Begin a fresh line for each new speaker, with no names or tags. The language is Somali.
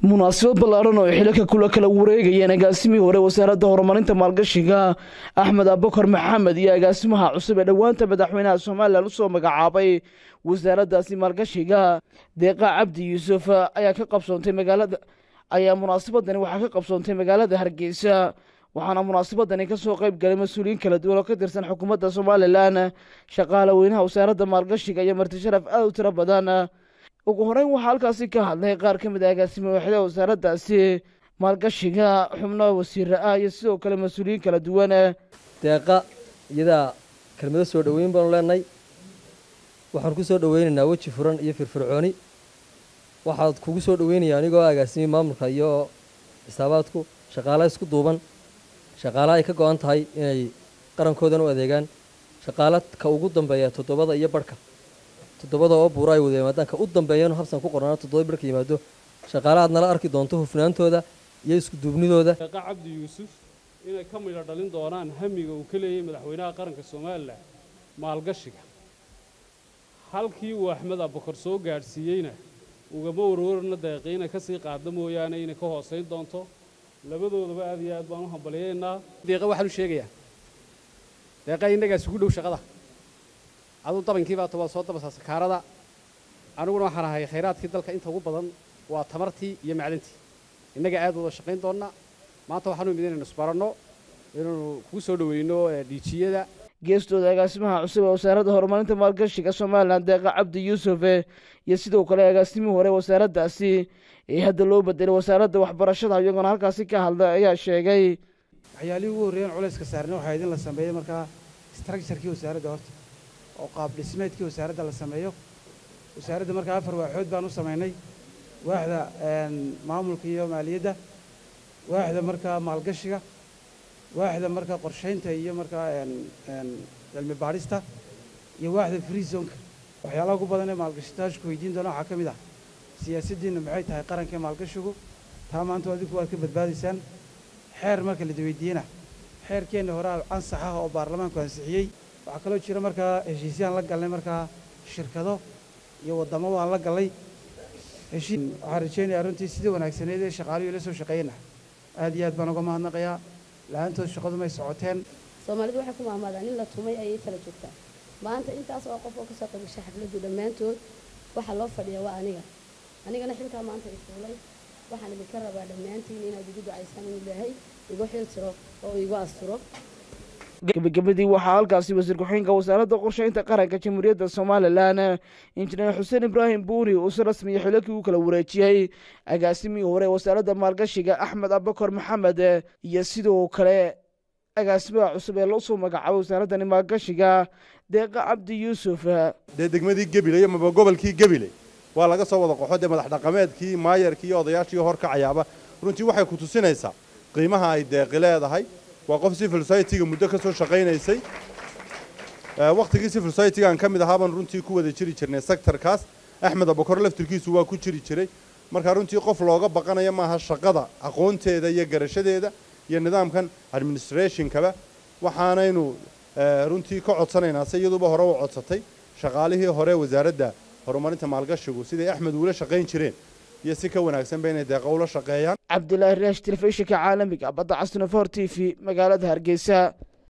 munaasabad ballaaran oo xilaka kula kala wareegayeen agaasimihii hore wasaaradda horumarinta maalgashiga axmed abukar maxamed iyo agaasimaha cusub ee dhowaanta madaxweynaha somalilan usoo magacaabay wasaaraddaasi maalgashiga deeqa cabdi yuusuf ayaa ka qabsoontay magaalada ayaa munaasabadani waxaa ka qabsoontay magaalada hargeysa waxaana munaasabadani kasoo qeyb galay mas-uuliyiin kala duwan oo ka tirsan xukuumadda somalilan shaqaale weynaha wasaaradda maalgashiga iyo marti sharaf aad u tiro badan ugu horeyn waxaa halkaasi ka hadlay qaar ka mid a agaasime waaxdaha wasaaraddaasi maalgashiga xubno wasiira ah iyo sidoo kale mas-uuliyiin kala duwan
deeqa iyadaa kelmado soo dhoweyn baanu leenahay waxaan ku soo dhoweynaynaa weji furan iyo firfircooni waxaad kugu soo dhoweynaya anigoo agaasimay maamulka iyo xisaabaadku shaqaala isku duuban shaqaala ay ka go-an tahay inay qarankoodan u adeegaan shaqaala ka ugu dambeeya toddobada iyo barhka toddobada oo buura ay wada yimaadaan ka u dambeeyanu habsan ku qornaa toddoba barhka yimaado shaqaala aad nala arki doonto hufnaantooda iyo isku duubnidooda
deeqa cabdi yuusuf inay ka midho dhalin doonaan hamiga uu ka leeyahay madaxweynaha qaranka somalilan maalgashiga halkii uu axmed abukar soo gaadhsiiyeyna ugama warwarna deeqi inay kasii qaadda mooyaane inay ka hoosayn doonto labadoodaba aad iyo aad baan u hambaliyaynaa
deeqa waxaan u sheegayaa deeqa innagaas ugu dhow shaqada aduu dabankii baata waa soo dabasaa sakaarada aniguna waxaan ahay khayraadkii dalka inta ugu badan waa tamartii iyo macdantii innaga aad wada shaqayn doonnaa maanta waxaanu imid inaynu isbaranno inaynu kugu soo dhoweyno dhiijiyada
geestooda agaasimaha cusub ee wasaaradda horumarinta maalgashiga somalilan deeqa cabdi yuusuf iyo sidoo kale agaasimihii hore wasaaraddaasi ee hadda loo bedelay wasaaradda waxbarashada iyagoona halkaasi ka hadlay ayaa sheegay
waxyaalihii ugu horreeyeen culayska saarna waxaa idin la sameeyey markaa structurekii wasaaradda horta oo qaab dhismeedkii wasaaradda la sameeyo wasaaradda markaa afar waaxood baan u samaynay waaxda maamulka iyo maaliyadda waaxda markaa maalgashiga waaxda markaa qorshaynta iyo markaa cilmi baadhista iyo waaxda free zonka waxyaalaha ugu badan ee maalgashitaashku weydiin doona waxaa ka mid ah siyaasaddiinna maxay tahay qaranka maalgashigu taa maanta adinku waad ka badbaadaysaan xeer marka la daweydiiyena xeerkeenna horaa ansax ah oo baarlamaanku ansixiyey waxaa kaloo jira markaa heshiisyaan la galnay markaa shirkado iyo waddamo waan la gallay heshiis waxaan rajaynayaa runtii sidii wanaagsaneed ee shaqaaluhu ila soo shaqeeyna aad iyo aad baan uga mahadnaqayaa la-aantood shaqadu may socoteen
soomaalidu waxay ku maamaadaan in la tumay ayay kala joogtaa maanta intaas oo qof oo kasoo qaybgashay xafladdu dhammaantood waxaa loo fadhiyaa waa aniga anigana xilkaa maanta ifuulay waxaan idinka rabaa dhammaantiin inaad igu ducaysaan in ilaahay igu xil tiro oo igu asturo
gebagabadii waxaa halkaasi wasiir ku-xigeenka wasaaradda qorsheynta qaranka jamhuuriyadda somalilan injineer xuseen ibraahim buuri uu si rasmiya xilakii u kala wareejiyey agaasimihii hore wasaaradda maalgashiga axmed abukar maxamed iyo sidoo kale agaasimaha cusub ee loo soo magacaabay wasaaraddani maalgashiga deeqa cabdi yuusuf
dee degmadii gebile iyo maba gobolkii gebile waa laga soo wada qoxo dee madax dhaqameedkii maayarkii iyo odayaashii horkacayaaba runtii waxay ku tusinaysaa qiimaha ay deeqi leedahay waa qof civil society-ga muddo ka soo shaqaynaysay wakhtigii civil society-gaan ka mid ahaabaan runtii ku wada jiri jirnay sectorkaas axmed abukor laftirkiisu waa ku jiri jiray marka runtii qof looga baqanaya maaha shaqada aqoonteeda iyo garashadeeda iyo nidaamkan administrationkaba waxaanaynu runtii ka codsanaynaa se iyaduba hore u codsatay shaqaalihii hore wasaaradda horumarinta maalgashigu siday axmed uula shaqayn jireen iyo si ka wanaagsanba inay deeqa ula shaqeeyaan
cabdilaahi raash telefishinka caalamiga badda casnofor t v magaalada hargeysa